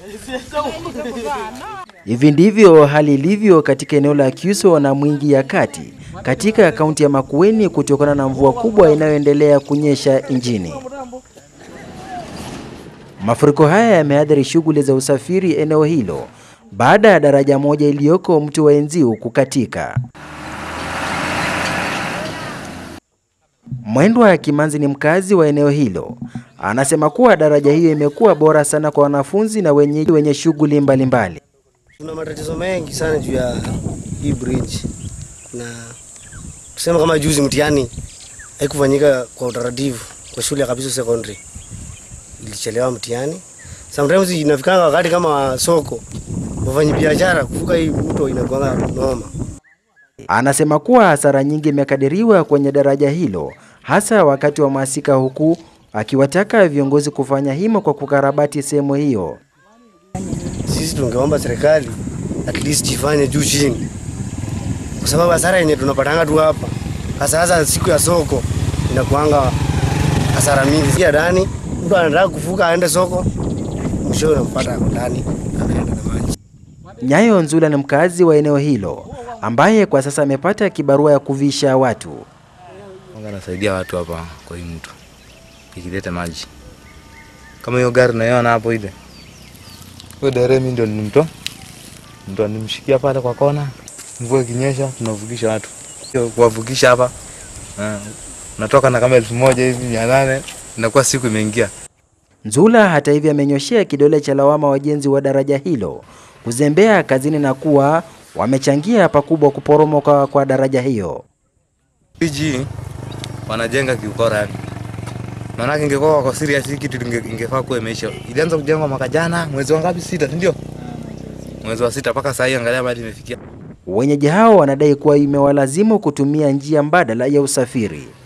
Hivi ndivyo hali ilivyo katika eneo la Kyuso na Mwingi ya Kati katika kaunti ya Makueni kutokana na mvua kubwa inayoendelea kunyesha nchini. Mafuriko haya yameathiri shughuli za usafiri eneo hilo baada ya daraja moja iliyoko mto wa Enziu kukatika. Mwendwa Kimanzi ni mkazi wa eneo hilo. Anasema kuwa daraja hiyo imekuwa bora sana kwa wanafunzi na wenyeji wenye shughuli mbalimbali. Tuna matatizo mengi sana juu ya hii bridge, na tuseme kama juzi mtihani haikufanyika kwa utaratibu kwa shule ya Kabiso Secondary, ilichelewa mtihani. Sometimes inafikanga wakati kama soko, wafanyi biashara kuvuka hii mto inakuwa noma. Anasema kuwa hasara nyingi imekadiriwa kwenye daraja hilo hasa wakati wa masika, huku akiwataka viongozi kufanya himo kwa kukarabati sehemu hiyo. Sisi tungeomba serikali at least ifanye juu chini, kwa sababu hasara yenye tunapatanga tu hapa, hasa hasa siku ya soko inakuanga hasara mingi. Sikia ndani, mtu anataka kuvuka aende soko, mwisho unampata ako ndani anaenda na maji. Nyayo Nzula ni mkazi wa eneo hilo ambaye kwa sasa amepata kibarua ya kuvisha watu. Mungu anasaidia watu hapa kwa hii mto ikileta maji kama hiyo gari naiona hapo ile huyo dereva mimi ndio nilimtoa ndo nimshikia pale kwa kona, mvua ikinyesha tunavukisha watu Hiyo kuwavukisha hapa eh, unatoka na kama elfu moja hivi mia nane inakuwa siku imeingia. Nzula hata hivyo amenyoshea kidole cha lawama wajenzi wa daraja hilo kuzembea kazini na kuwa wamechangia pakubwa kuporomoka kwa daraja hiyo. PG wanajenga kiukora yani. Maanake ingekuwa wako serious hii kitu inge- ingefaa kuwa imeisha. Ilianza kujengwa mwaka jana mwezi wa ngapi? Sita, si ndio? Mwezi wa sita mpaka saa hii angalia mahali imefikia. Wenyeji hao wanadai kuwa imewalazimu kutumia njia mbadala ya usafiri.